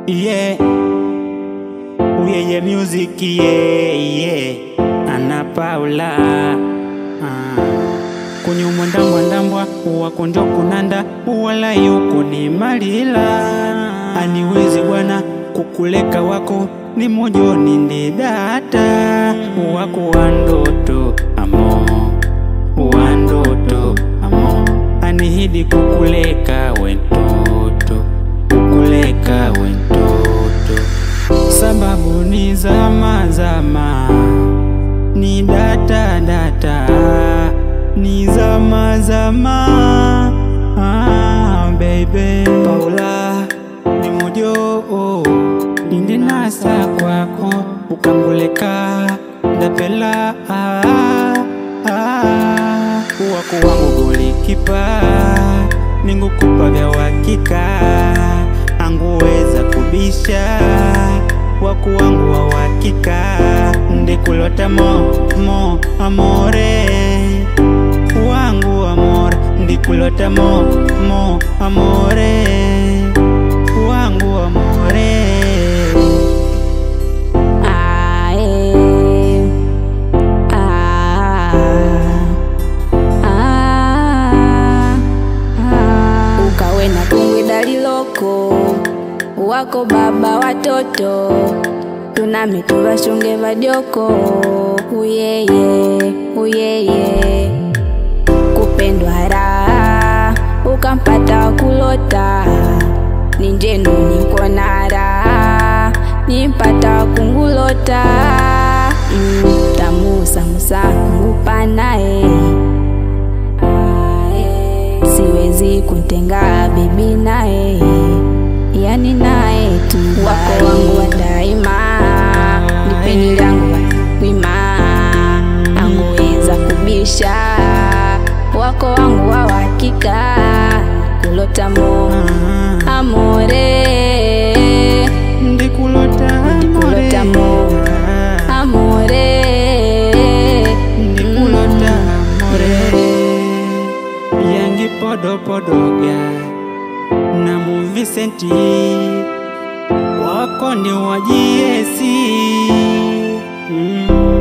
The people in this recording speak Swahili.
yeah. Uyeye music yeah, yeah. Ana Paula ah. kunyumwa ndambwa ndambwa uwakonjo kunanda uwala yuko ni malila aniwezi bwana kukuleka wako ni mojoni ndi data wako wa ndoto amo wa ndoto amo anihidi kukuleka wentoto kukuleka wentoto sababu ni zama zama ni data data ni zama zama ah, baby Paula ni mojo oh. nindi nasa kwako ukanguleka ndapela ah, ah. wako wangu golikipa ningukupa vya wakika anguweza kubisha waku wangu wa wakika ndikulota mo mo amore wangu amore ndikulota mo mo amore wangu amore Ae, ah, ah, ah. ukawe na kungwi daliloko wako baba watoto tunami tuvashunge vadyoko uyeye uyeye kupendwa raha ukampata wakulota ninjenu nikonara nimpata kungulota mm, tamusamusa naye siwezi kuntenga bibi naye yani naye tu wako wangu wa daima nipeni langu wima anguweza kubisha wako wangu wa wakika kulotamo amore ndikulota Ndikulota mo. amore ndikulota amore yangi podopodoga na muvisenti wako ndi wajiesi mm.